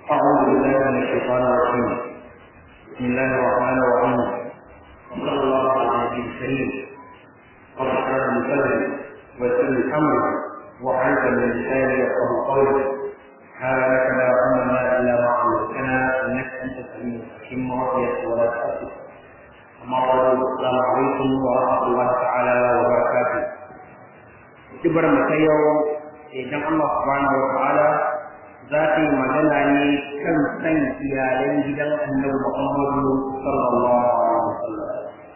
أعوذ بالله من الشيطان الرجيم بسم الله الرحمن الرحيم وصلى الله على النبي الكريم رب اشرح لي صدري ويسر لي أمري وحرك من لساني يفقه قولي سبحانك لا علم لنا إلا ما علمتنا إنك أنت العليم الحكيم وفيك ولا تأسف أما بعد السلام عليكم ورحمة الله تعالى وبركاته kibar mu ta yau idan Allah subhanahu wa ta'ala za ta yi magana ne kan san iyalan gidan annabi Muhammadu sallallahu alaihi wasallam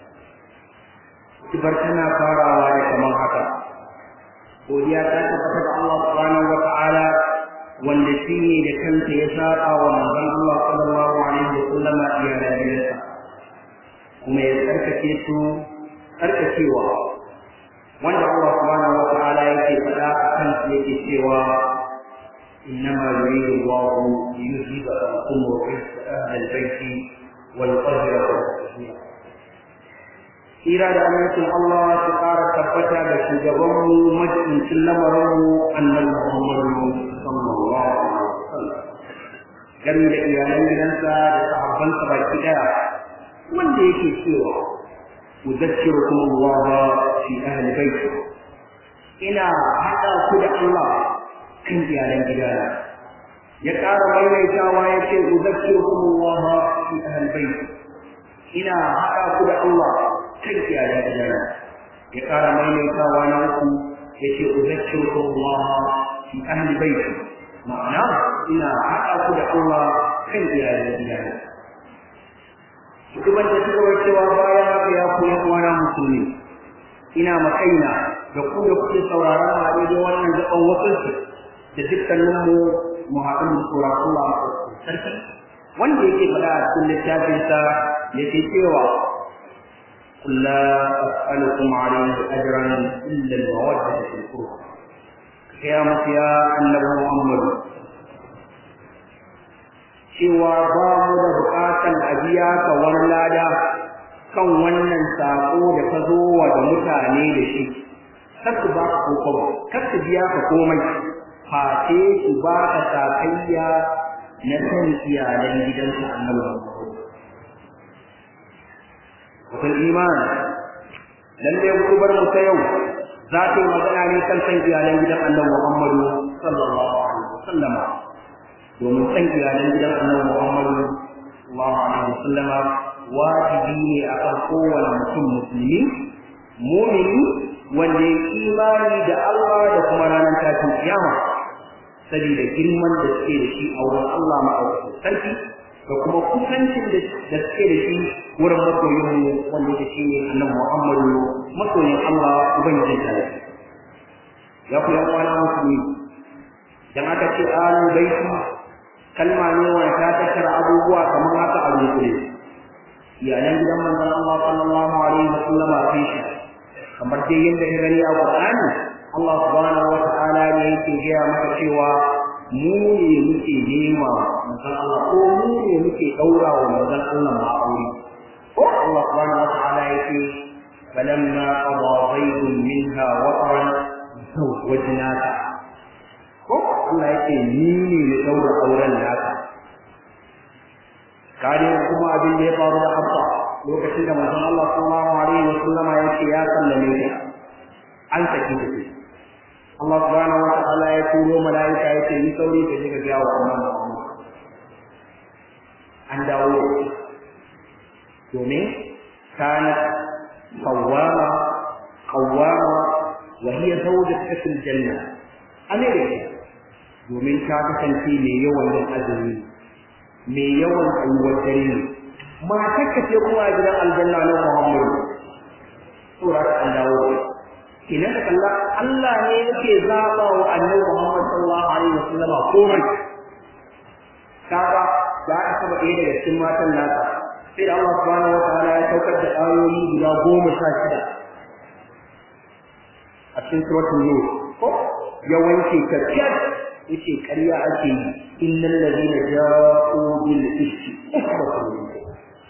kibar tana farawa da kamar haka godiya ta tabbata da Allah subhanahu wa ta'ala wanda shi ne da kanta ya saba wa manzon Allah sallallahu alaihi wasallam iyalan gidansa kuma ya tsarkake su tsarkakewa wanda Allah subhanahu wa ta'ala yake faɗa a kan su yake cewa innama yuridu Allahu liyuzhiba ankum rijsa ahli al-bayti wa yutahhirakum tatheera Tsira da amincin Allah su ƙara tabbata da shugabanmu majincin lamarinmu annabi Muhammadu sallallahu alaihi wasallam gami da iyalan gidansa da sahabbansa baki ɗaya wanda yake cewa أذكركم الله في أهل بيته إلى حتى كد الله كن إيالا جدالا يقال ميميتا ويكي أذكركم الله في أهل بيته إلى حتى كد الله كن إيالا جدالا يقال ميميتا ونوكم يكي أذكركم الله في أهل بيته معناه إلى حتى كد الله كن إيالا جدالا shugaban da suka cewa bayan haka ya koyi uwana musulmi ina makaina da ku da kuke sauraron mu a daidai wannan gaban wasansu da dukkanin mu mu haɗu mu tsora Allah sarki wanda yake faɗa a cikin littafinsa yake cewa قل لا أسألكم عليه أجرا إلا المودة في القربى قيامة يا النبي محمد cewa ba mu da bukatan a biya ka wani lada kan wannan sako da ka zo wa da mutane da shi kar su ba ka kokobo kar su biya ka komai face su ba ka sakayya na san iyalan gidansa annabi Wakil iman lalle kubar mu ta yau za ta yi magana ne kan san iyalan gidan annabi Muhammadu sallallahu alaihi wasallam domin san iyalan gidan annabi Muhammadu sallallahu alaihi wasallama wajibi ne akan kowane mutum musulmi mumini wanda ya imani da Allah da kuma ranar tashin kiyama saboda girman da suke da shi a wurin Allah ma'aikatan sarki da kuma kusancin da suke da shi wurin masoyin mu wanda yake shi ne annabi Muhammadu masoyin Allah ubangijin sarki ya ku yan uwana musulmi dan aka ce alu baiti kalma ne wanda ta tattara abubuwa kamar haka a dunkule iyalan gidan manzon Allah sallallahu alaihi wa sallama sai shi kamar dai yadda ya gani a Qur'ani Allah subhanahu wa ta'ala ne yake gaya maka cewa mu ne muke nema manzon Allah ko mu ne muke daura wa manzon Allah ma aure ko Allah subhanahu wa ta'ala yake falamma qada zaidun minha wataran zawwajnaka ko Allah yake ni ne na daura auren naka kare kuma abin da ya faru da Hafsa lokacin da manzon Allah sallallahu alaihi wa sallama yake ya sallame ta an saki ta ce Allah subhanahu wa ta'ala ya turo malaika yake ni sauri ka je ka ga wa Allah an dawo domin kanat qawwama qawwama wa hiya zawjatu fil janna amerika domin ta kasance mai yawan yin azumi mai yawan tsayuwar dare ne matarka ce kuma a gidan aljanna na Muhammadu sura ta an dawo idan ka kalla Allah ne yake zaba wa annabi Muhammad sallallahu alaihi wasallam komai kaga za a saba ɗaya daga cikin matan nasa sai da Allah subhanahu wa ta'ala ya saukar da ayoyi guda goma sha shida a cikin suratul nur ko ya wanke ta yace ƙarya ake yi innal ladina ja'u bil ifki usbatun minkum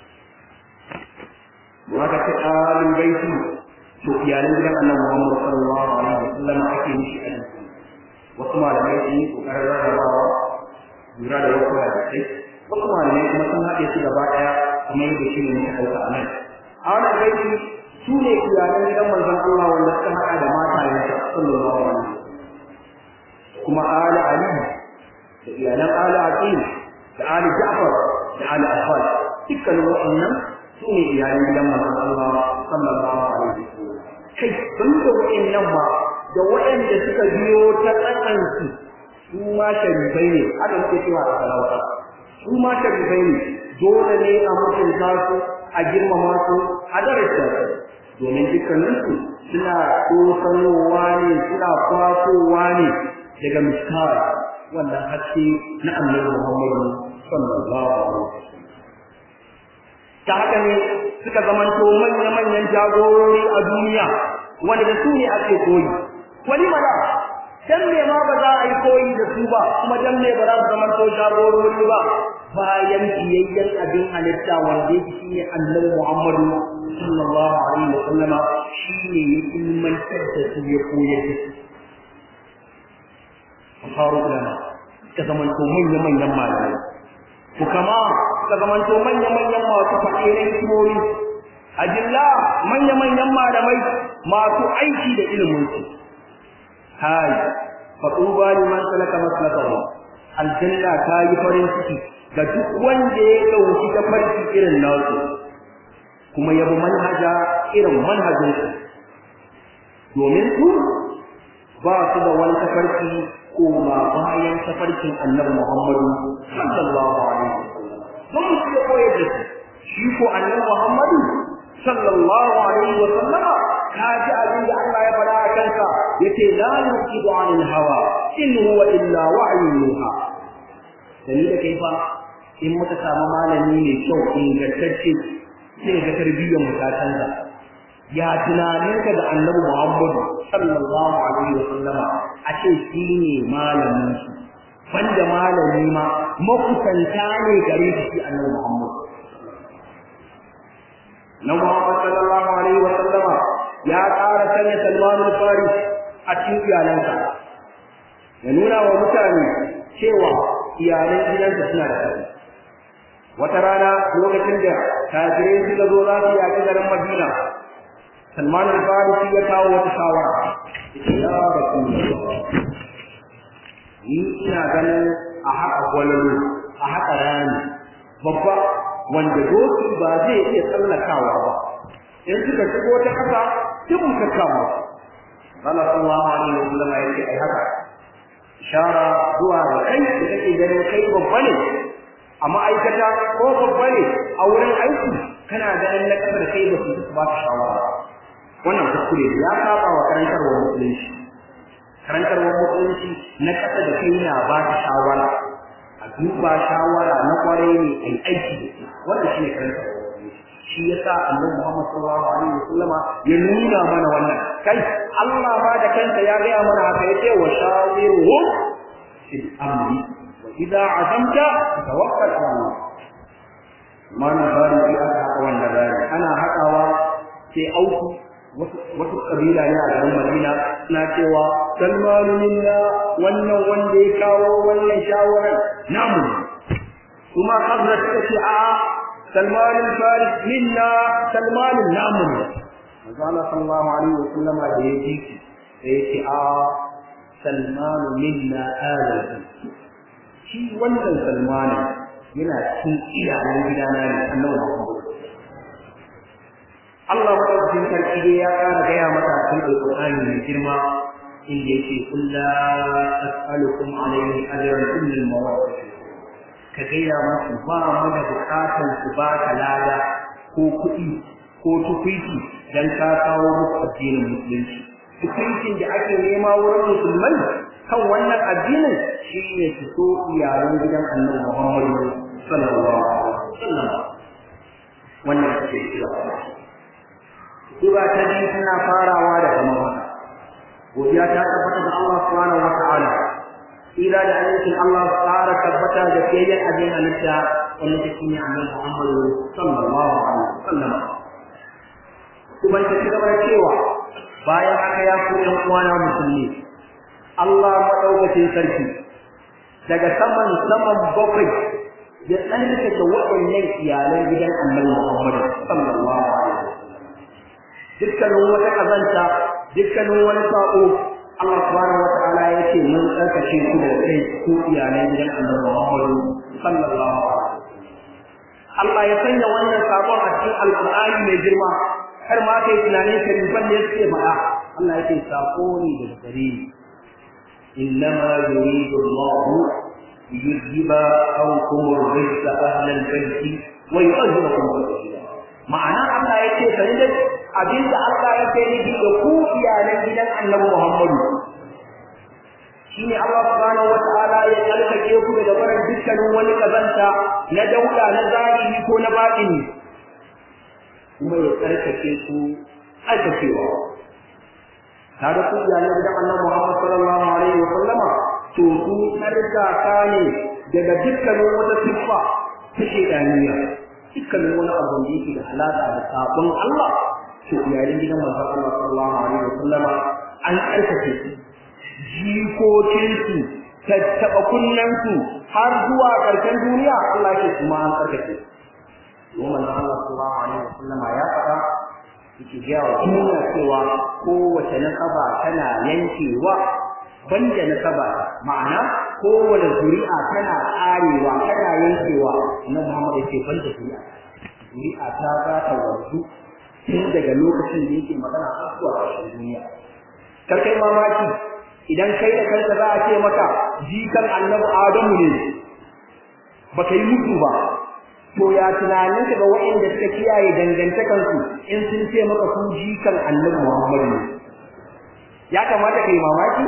waka ta alul baiti to iyalan gidan Annabi Muhammad sallallahu alaihi wasallam ake mishi a wasu malamai sun yi kokarin rarrabawa lura da wasu hadisai wasu malamai kuma sun haɗe su gaba ɗaya kuma yadda shi ne muka ɗauka a nan a wannan baiti su ne iyalan gidan manzon Allah wanda suka haɗa da matayensa sallallahu alaihi wasallam kuma ala ali da iyalan ala aqil da ali ja'far da ali abbas dukkanin waɗannan su ne iyalan gidan manzon Allah sallallahu alaihi wasallam kai sun da waɗannan ma da waɗanda suka biyo ta tsakansu su ma sharifai ne haka muke cewa a talauta su ma sharifai ne dole ne a mutunta su a girmama su a daraja su domin dukkaninsu suna tsosanowa ne suna kwasowa ne daga miskar wannan haske na annabi Muhammadu sallallahu alaihi wasallam ta haka ne suka zamanto manya-manyan jagorori a duniya wanda da su ne ake koyi wani mana dan me ma ba za a yi koyi da su ba kuma dan me ba za su zamanto jagorori ba bayan biyayyen abin halitta wanda yake shine annabi Muhammadu sallallahu alaihi wasallama shine ya ilmantar da su ya koyar da su faru ulama ka zamanto manya-manyan malamai ku kama ka zamanto manya-manyan masu faɗirin hikimomi ajilla manya-manyan malamai masu aiki da ilimin su hai faɗuba liman salaka maslakahu aljanna ta yi farin ciki ga duk wanda ya ɗauki tafarki irin nasu kuma yabi manhaja irin manhajin su domin su ba su da wani tafarki koma bayan tafarkin annabi Muhammadu sallallahu alaihi wasallam don mu ya koyar da su shi ko annabi Muhammadu sallallahu alaihi wasallam ka ji abin da Allah ya faɗa a kansa yace la yuqidu anil hawa in huwa illa wa'yun yuha dani da kai fa in muka samu malami mai kyau ingantacce sai ga tarbiyyar mu ta canza ya tunaninka da annabi Muhammadu sallallahu alaihi wa sallama a ce shi ne malamin su banda malami ma makusanta ne gare shi shi annabi Muhammad na Muhammad sallallahu alaihi wa sallama ya ƙara sanya Salman al-Faris a cikin iyalansa ya nuna wa mutane cewa iyalan gidansa suna da ƙarfi wata rana lokacin da kafirai suka zo za su yaƙi garin Madina Salman al-Farisi ya kawo wata shawara yace ya Rasulullah ni ina ganin a haka gwalalo a haka rani babba wanda doki ba zai iya tsallakawa ba in suka shigo ta kasa duk ka kama Allah sallallahu alaihi wasallam ya ce ai haka ishara zuwa ga kai da kake ganin kai babba ne a ma'aikata ko babba ne a wurin aiki kana ganin na kasa da kai ba su ba ka shawara wannan kuskure ne ya saba wa karantarwar musulunci karantarwar musulunci na kasa da kai na ba ta shawara a duba shawara na kwarai ne ai aiki da shi wannan shine karantarwar musulunci shi yasa annabi Muhammad sallallahu alaihi wasallama ya nuna mana wannan kai Allah ma da kansa ya ga mana haka yace wa shawiruhum fil amri wa idza azamta tawakkal ala Allah mana bari fi aka haka wannan bari ana hakawa sai auku wasu kabila ne a garin Madina suna cewa Salmanu minna wannan wanda ya kawo wannan shawarar namu kuma Hazrat ta ce a Salman al-Faris minna Salman namu ne Manzo Allah sallallahu alaihi wasallam da ya ji sai ya ce a Salman minna ala shi wannan Salman yana cikin iyalan gidana ne annabi Muhammad Allah madaukakin sarki dai ya ƙara gaya mata a cikin Alƙur'ani mai girma inda yake kul la as'alukum alayhi ajran illa al-mawaddah ka gaya musu ba mu da bukatan su ba ka lada ko kuɗi ko tukuiti dan ka kawo musu addinin musulunci tukuitin da ake nema wurin musulmai kan wannan addinin shine su so iyalan gidan Annabi Muhammad sallallahu alaihi wasallam wannan ce kira Sura ta biyu tana farawa da kamar haka. Godiya ta tabbata da Allah subhanahu wa ta'ala. Ila da ayyukan Allah tsara tabbata da fiyayyen abin halitta wanda ta shine annabi Muhammad sallallahu alaihi wasallam. Kuma ta ci gaba da cewa bayan haka ya ku ɗan uwana musulmi Allah madaukakin sarki daga saman saman bakwai ya tsarkake waɗannan iyalan gidan annabi Muhammad sallallahu alaihi wasallam dukkanin wata kazanta dukkanin wani sako Allah subhanahu wataala ya ce mun tsarkake ku da kai ku iyalan gidan annabi Muhammad sallallahu alaihi wasallam Allah ya sanya wannan sabon a cikin alƙur'ani mai girma har ma kai tunanin sharifan ne suke faɗa Allah yake sako ne daga gare ni إنما يريد الله ليذهب عنكم الرجس أهل البيت ويطهركم تطهيرا ma'ana Allah ya ce sani da abinda Allah ya ce nufi da ku iyalan gidan Annabi Muhammadu shine Allah subhanahu wata'ala ya tsarkake ku daga barin dukkanin wani kazanta na dauda na zahiri ko na batini kuma ya tsarkake ku tsarkakewa kaga ku iyalan gidan Annabi Muhammad sallallahu alaihi wa sallama to su tsarkaka ne daga dukkanin wata siffa ta shedaniya dukkanin wani abu da yake da alaƙa da sabon Allah to iyalan gidan manzon Allah sallallahu alaihi wa sallama an tsarkake su jikokinsu tattaɓa kunnansu har zuwa ƙarshen duniya Allah ke kuma an tsarkake su kuma manzon Allah sallallahu alaihi wa sallama ya faɗa yake gaya wa duniya cewa kowace nasaba tana yankewa banda nasaba ma'ana kowace zuri'a tana ƙarewa tana yankewa annabi Muhammad yake banda zuri'a zuri'a ta za ta wanzu tun daga lokacin da yake magana har zuwa ƙarshen duniya kar kai mamaki idan kai da kanka za a ce maka jikan annabi Adamu ne baka yi mutu ba to ya tunanin ka ga waɗanda suka kiyaye dangantakansu in sun ce maka su jikan annabi Muhammad ne ya kamata kai mamaki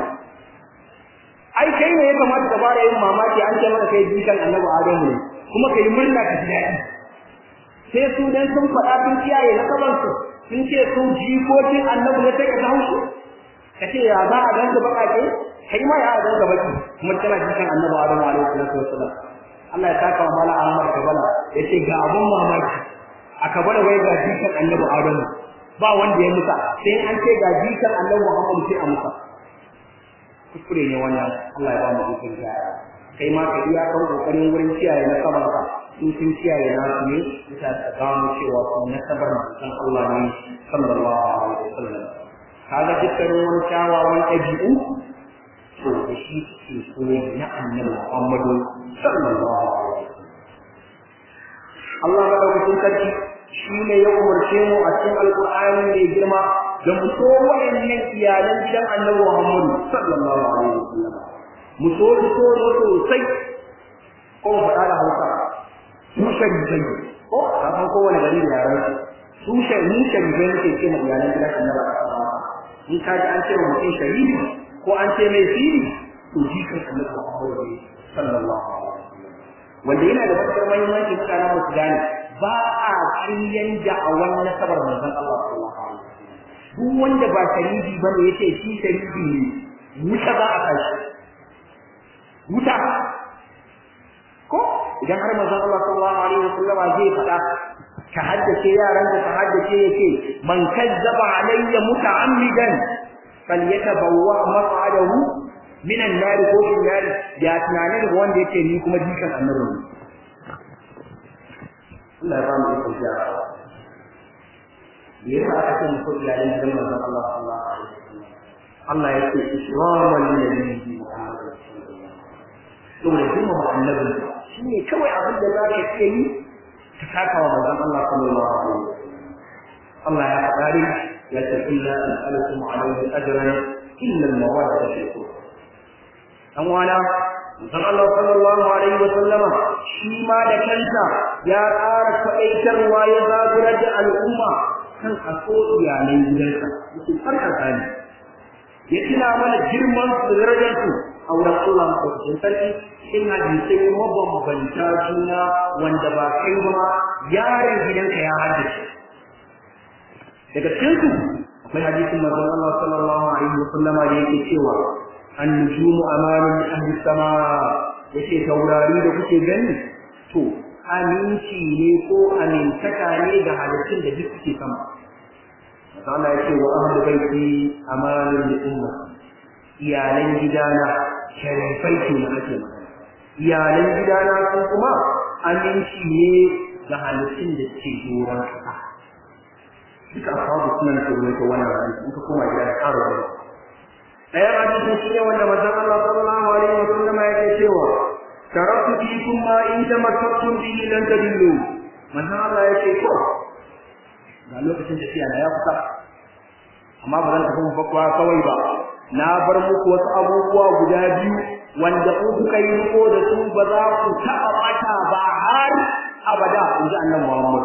ai kai ne ya kamata ka fara yin mamaki an ce maka kai jikan annabi Adamu ne kuma kai murna ka ji daɗi sai su dan sun faɗa sun kiyaye na kabansu sun ce su jikokin annabi ne sai ka haushi ka ce ya za a ganka baƙaƙe kai ma ya ganka baki kuma tana jikan annabi Adamu alaihi salatu wassalam Allah ya saka wa mala Ahmad Kabala yace ga abun mamaki a Kabala wai ga jikan Annabi Adamu ba wanda ya musa sai an ce ga jikan Annabi Muhammad sai a musa kuskure ne wannan Allah ya ba mu ikon gyara kai ma ka iya kan kokarin wurin kiyaye na sabar ka in sun kiyaye na su ne bisa ta gano cewa su na sabar mutan Allah ne sallallahu alaihi wasallam kaga dukkanin wani kyawawan ɗabi'u to da shi ke so na annabi Muhammadu sallallahu alaihi wasallam Allah madaukakin sarki shi ne ya umarce mu a cikin alƙur'ani mai girma da mu so wayannan iyalan gidan annabi Muhammadu sallallahu alaihi wasallam mu so su so sosai ko mu faɗa da Hausa su sharikai ko ka san kowane gari da yaran su sharikai sharikai ne ke ce mu iyalan gidan annabi in ka ji an ce wa mutum shahidi ko an ce mai siri to jikan annabi Muhammad sallallahu alaihi wasallam wanda yana da matukar muhimmanci mutanen mu su gane ba a ƙaryan da'awan nasabar manzon Allah sallallahu alaihi wasallam duk wanda ba shahidi bane yace shi shahidi ne wuta ba a kashi wuta ko idan har manzon Allah sallallahu alaihi wasallam zai faɗa ka haddace yaran da ka haddace yake man kazzaba alayya muta'ammidan falyatabawwa maq'adahu minan nar ko bin nar ya tunane da wanda yake ni kuma jikan annabi Allah ya ba mu ikon jara yasa aka ce muku iyalan gidan manzon Allah sallallahu alaihi wasallam Allah ya ce israman lin Muhammad sallallahu alaihi wasallam to da kuma annabi shine kawai abin da za ka iya yi ka saka wa manzon Allah sallallahu alaihi wasallam Allah ya faɗa ni ya ce illa as'alukum alaihi ajran illa al-mawadda fi qurb dan wana manzon Allah sallallahu alaihi wasallama shi ma da kanta ya ƙara faɗaitarwa ya zagurar da al'umma kan aso iyalan gidansa yake farkata ne ya tuna mana girman su darajar su a wurin Allah maɗaukakin sarki in hadisai mabambanta juna wanda ba kai ba yaron gidanka ya haddace daga cikin su akwai hadisin manzon Allah sallallahu alaihi wasallam da yake cewa an-nujumu amanun ahli sama yace taurari da kuke gani to aminci ne ko amintaka ne ga halittun da duk suke sama manzon Allah yace wa ahli baiti amanun li umma iyalan gidana sharifai ke na ake magana iyalan gidana sun kuma aminci ne ga halittun da ke doron ƙasa duka ashabu suna da ruwaito wannan hadisi in ka koma gida da ƙara wani ɗaya hadisin shi ne wanda manzon Allah sallallahu alaihi wa sallam yake cewa taraktu fikum ma in tamassaktum bihi lan tadillu manzon Allah yake ko ga lokacin tafiya na ya kusa amma ba zan tafi mafakwa kawai ba na bar muku wasu abubuwa guda biyu wanda ku kuka yi riko da su ba za ku taɓa ɓata ba har abada in ji annabi Muhammad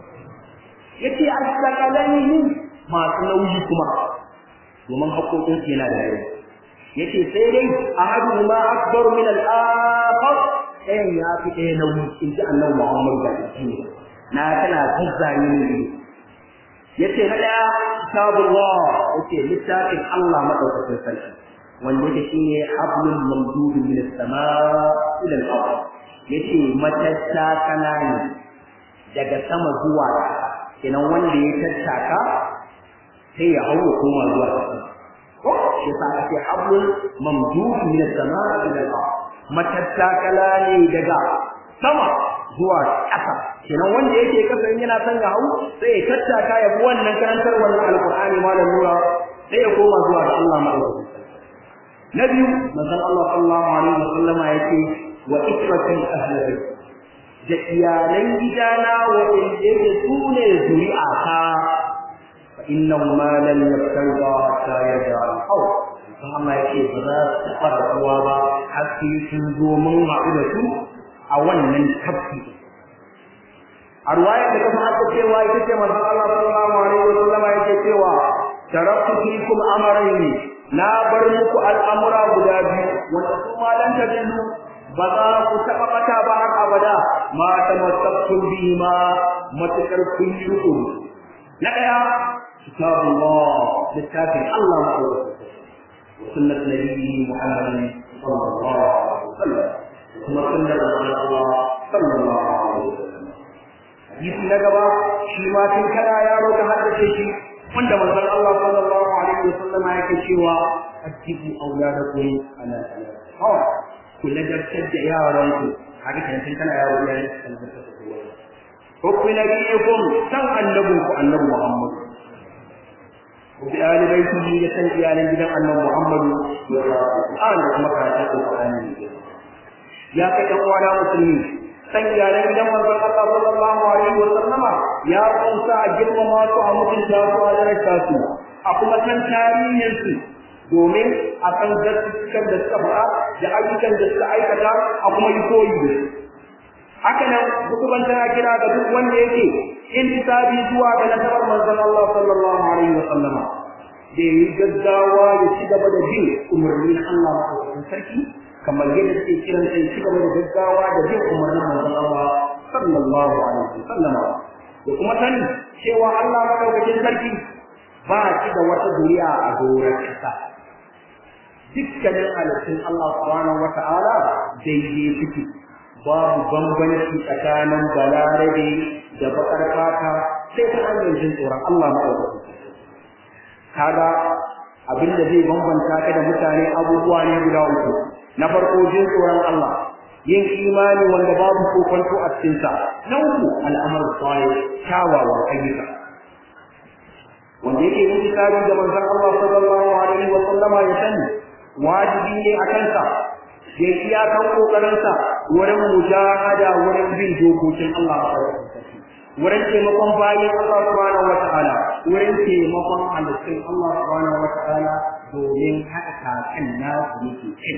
yace as-sakalani masu nauyi kuma domin haƙoƙin su yana da yawa yace sai dai ahadu ma akbar min al-akhar ɗayan ya fi ɗaya nauyi in ji annabi Muhammad da shi na kana zazzani ne yace na ɗaya kitabullah yace littafin Allah madaukakin sarki wanda yake shine hablul mamdud min as-samaa ila al-ard yace matatta kana ne daga sama zuwa ƙasa kenan wanda ya tattaka sai ya hawo koma zuwa ƙasa ko shi yasa ake hablul mamdud min as-samaa ila al-ard matattakala ne daga sama zuwa ƙasa kenan wanda yake kasa in yana son ya hau sai ya tattaka ya bi wannan karantar wannan alqur'ani malam nura sai ya koma zuwa ga Allah madaukakin na biyu manzon Allah sallallahu alaihi wa sallama yake wa ikratin ahli da iyalan gidana waɗanda yake su ne zuri'a ta fa innahu ma lam yabtagha hatta yarja al-hawl Allah yake ba za su taɓa rabuwa ba har sai sun zo mun haɗu da su a wannan tafki a ruwayar da kuma aka cewa ita ce manzon Allah sallallahu alaihi wa sallama yake cewa taraktu fikum amrayni na bar muku al'amura guda biyu wanda su ma lan tadillu ba za ku taɓa ɓata ba har abada ma tamassaktum bihi ma matakar kun yi rukun na ɗaya kitabullah littafin Allah ma'aikata wa sunnat nabiyyi Muhammadin sallallahu alaihi wasallam kuma sunnar Allah sallallahu alaihi wasallam hadisi na gaba shi ma tun kana yaro ka haddace shi wanda manzon Allah sallallahu alaihi wasallam yake cewa atibu auladakum ala salat ku ladabtar da yaranku haka kan tun kana yaro ya yi ladabtar da kowa ko ku nabiyikum san annabun ku annabi Muhammad ku bi ali baiti da san iyalan gidan annabi Muhammad an da kuma karatun Qur'ani ya kai dan uwa musulmi san iyalan gidan manzon Allah sallallahu alaihi wa sallama ya kunsa a girmama su a mutunta su a daraja su a kuma san tarihin su domin a san gaskiyan da suka faɗa da ayyukan da suka aikata a kuma yi koyi da su haka nan hukuban tana kira ga duk wanda yake intisabi zuwa ga nasarar manzon Allah sallallahu alaihi wa sallama da yi gaggawa ya ci gaba da bin umarnin Allah maɗaukakin sarki kamar yadda suke kiran sai ci gaba da gaggawa da bin umarnin manzon Allah sallallahu alaihi wa sallama da kuma sani cewa Allah maɗaukakin sarki ba shi da wata zuriya a doron ƙasa dukkanin halittun Allah subhanahu wa ta'ala daidai suke babu bambanci tsakanin balarabe da bakar fata sai ta hanyar jin tsoron Allah maɗaukakin kaga abinda zai bambanta ka da mutane abubuwa ne guda uku na farko jin tsoron Allah yin imani wanda babu kokonto a cikin sa na uku al'amar salih kyawawan ayyuka wanda yake yin tsari da manzon Allah sallallahu alaihi wa sallama ya sani wajibi ne a kansa ya iya kan kokarin sa wurin mujahada wurin bin dokokin Allah wurin taimakon bayan Allah subhanahu wa ta'ala wurin taimakon halittun Allah subhanahu wa ta'ala domin haɗa kakan nasu yake kai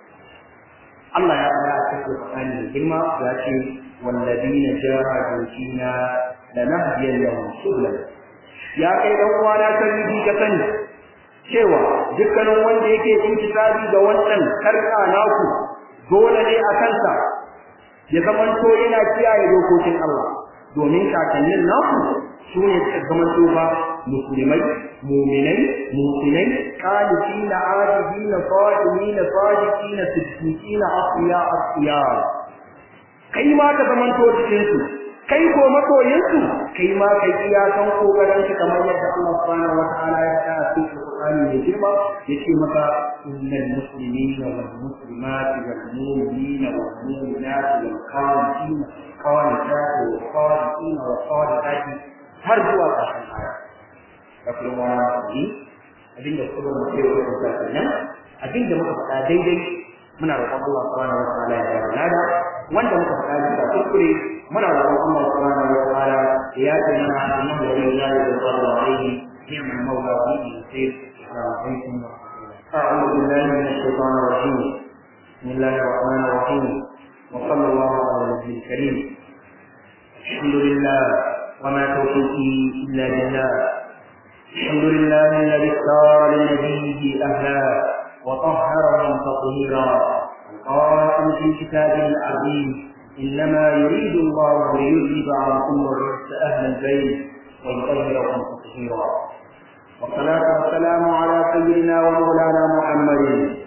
Allah ya fara a cikin Qur'ani da girma ya ce walladina jahadu fina lanahdiyannahum subulana ya kai dan uwana sarki ka sani cewa dukkanin wanda yake intisabi ga wannan karka naku dole ne a kansa ya zamanto yana kiyaye dokokin Allah domin kakannin naku su ne suka zamanto ba musulmai muminai musinai qanitina abidina sadiqina sadiqina siddiqina afiya afiya kai ma ka zamanto cikin su kai ko masoyinsu kai ma kai iya san kokarin ka kamar yadda Allah subhanahu wataala ya faɗa a cikin Qur'ani mai girma yace maka innal muslimina wal muslimati wal mu'minina wal mu'minati wal qanitina qanitati wal qanitina wal qanitati har zuwa ƙarshen aya da kuma wani abinda kuma mu ce wa ta kenan abinda muka faɗa daidai muna roƙon Allah subhanahu wataala ya yarda lada wanda muka faɗa da kuskure muna roƙon Allah subhanahu wa ta'ala ya yaje mana innahu waliyyullahi wa sallallahu alaihi ni'mal mawla wa ni'mal nasir alaikum أعوذ بالله من الشيطان الرجيم بسم الله الرحمن الرحيم وصلى الله على النبي الكريم الحمد لله وما توفيقي إلا بالله الحمد لله الذي اختار لنبيه أهلا وطهرهم تطهيرا قائم في كتابه العظيم إنما يريد الله ليذهب عنكم الرجس أهل البيت ويطهركم تطهيرا والصلاة والسلام على سيدنا ومولانا محمد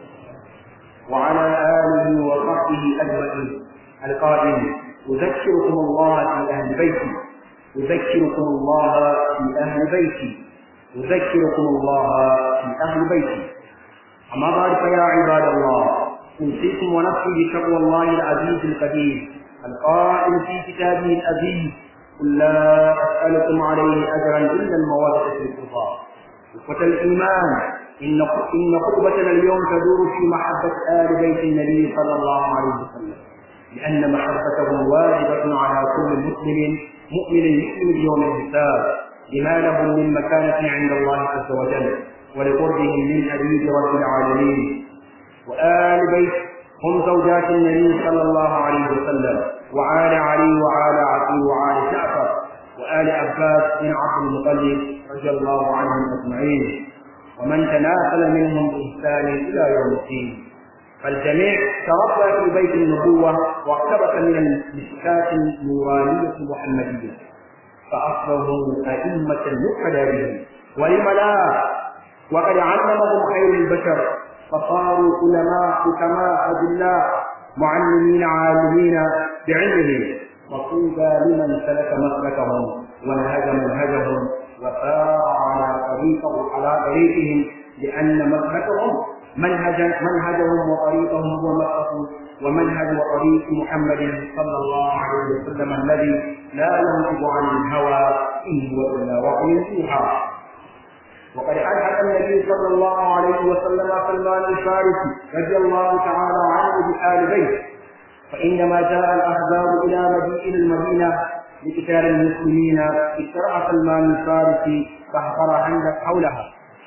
وعلى آله وصحبه أجمعين القائل أذكركم الله في أهل بيتي أذكركم الله في أهل بيتي أذكركم الله في أهل بيتي أما بعد فيا عباد الله أوصيكم ونفسي بتقوى الله العزيز القدير القائل في كتابه العزيز قل لا أسألكم عليه أجرا إلا المودة في القضاء إخوة الإيمان إن إن خطبتنا اليوم تدور في محبة آل بيت النبي صلى الله عليه وسلم لأن محبتهم واجبة على كل مسلم مؤمن يؤمن بيوم الحساب لما لهم من مكانة عند الله عز وجل ولقربهم من حبيب رب العالمين وآل بيت هم زوجات النبي صلى الله عليه وسلم وآل علي وآل عقيل وآل جعفر وآل عباس بن عبد المطلب رضي الله عنهم أجمعين ومن تناسل منهم بإحسان إلى يوم الدين فالجميع تربى في بيت النبوة واقتبس من المسكات النورانية المحمدية فأصبحوا أئمة مقتدى بهم ولم لا وقد علمهم خير البشر فصاروا علماء حكماء أدلاء معلمين عالمين بعلمهم وطوبى لمن سلك مسلكهم ونهج منهجهم وسار على طريقه على طريقهم لأن مسلكهم منهج منهجهم وطريقهم هو مسلك ومنهج وطريق محمد صلى الله عليه وسلم الذي لا ينطق عن الهوى إن هو إلا وحي يوحى وقد ألحق النبي صلى الله عليه وسلم سلمان الفارسي رضي الله تعالى عنه بآل بيت فعندما جاء الأحزاب إلى مدينة المدينة لقتال المسلمين اشترع سلمان الفارسي فحفر حندق حولها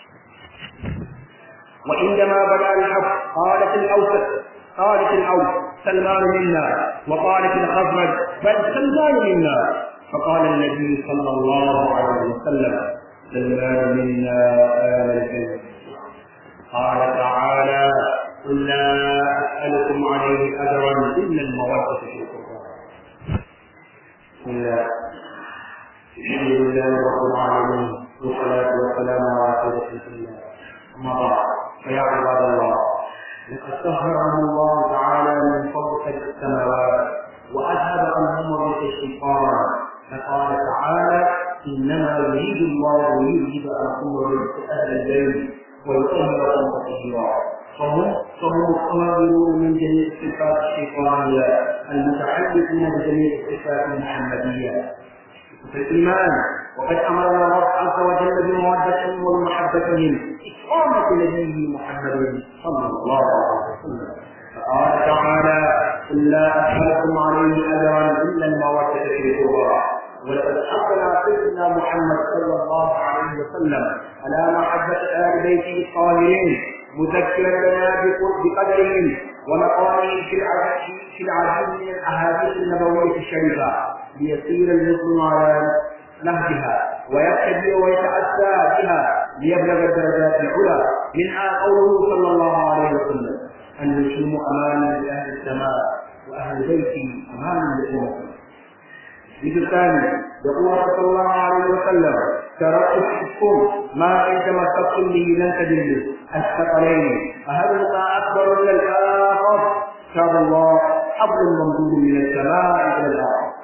وعندما بدا الحق قالت الأوسط قالت الأوس سلمان منا وقالت الخزرج بل سلمان منا فقال النبي صلى الله عليه وسلم سلمان منا آل البيت قال تعالى قل لا أسألكم عليه أجرا إلا المودة في القرآن بسم الله الحمد لله رب العالمين والصلاة والسلام على سيدة الله أما بعد فيا عباد الله لقد طهرهم الله تعالى من فوق السماوات وأذهب عنهم ريح الشيطان فقال تعالى إنما يريد الله ليذهب عنكم الرجس أهل البيت ويطهركم تطهيرا فهم فهم الطاهرون من جميع الصفات الشيطانية المتعلقون بجميع الصفات المحمدية في الإيمان وقد أمرنا الله عز وجل بمودتهم ومحبتهم إكرامة نبيه محمد صلى الله عليه وسلم فقال تعالى قل لا أسألكم عليه أجرا إلا المودة في القربى ولقد حقنا سيدنا محمد صلى الله عليه وسلم على محبة آل بيته الطاهرين مذكرا لنا بقدرهم ومقامهم في العديد في العديد من الاحاديث النبويه الشريفه ليسير المسلم على نهجها ويقتدي ويتاسى بها ليبلغ الدرجات العلى منها قوله صلى الله عليه وسلم النجوم امان لاهل السماء واهل بيتي امان لامتي الحديث الثاني يقول صلى الله عليه وسلم تركتكم ما ان تمسكتم به لن تدلوا الثقلين فهذا اكبر من الاخر كتاب الله حبل ممدود من السماء الى الارض وان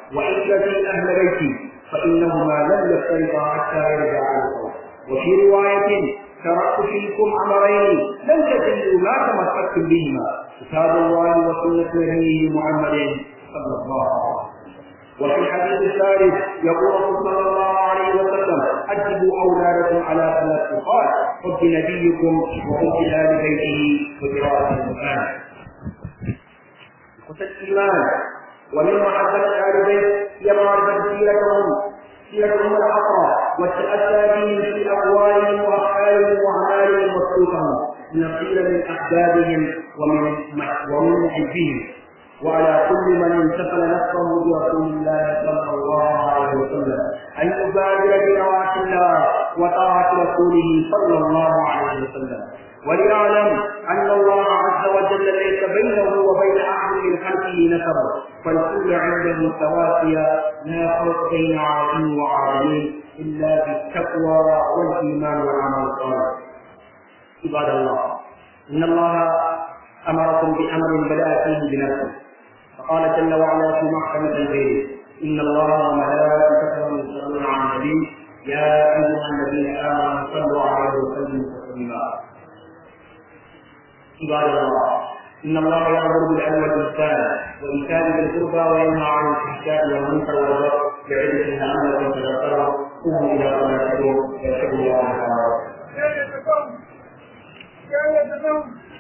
وعشيرتي أهل بيتي فإنهما لم يفترقا حتى يرجع القول وفي رواية تركت فيكم أمرين لن تجدوا ما تمسكتم بهما كتاب الله وسنة نبيه محمد صلى الله عليه وسلم وفي الحديث الثالث يقول صلى الله عليه وسلم أدبوا أولادكم على ثلاث نقاط حب نبيكم وحب آل بيته وقراءة القرآن قتل الإيمان ومن محبة آل البيت هي معرفة سيرتهم سيرتهم الحقة والتأسى بهم في أقوالهم وأفعالهم وأعمالهم وسلوكهم لنصير من أحبابهم ومن ومن محبهم وعلى كل من انتقل نفسه برسول الله صلى الله عليه وسلم ان يبادر بنواة الله وطاعة رسوله صلى الله عليه وسلم وليعلم ان الله عز وجل ليس بينه وبين احد من خلقه نسب فالكل عنده سواسية لا فرق بين عربي وعربي الا بالتقوى والايمان والعمل الصالح عباد الله ان الله امركم بامر بدا فيه بنفسه فقال جل وعلا في محكمة البيت إن الله وملائكته يصلون على النبي يا أيها الذين آمنوا صلوا عليه وسلموا تسليما عباد الله إن الله يأمر بالعدل والإحسان وإيتاء ذي القربى وينهى عن الفحشاء والمنكر والبغي يعظكم لعلكم تذكرون قوموا إلى صلاتكم يرحمكم الله تعالى.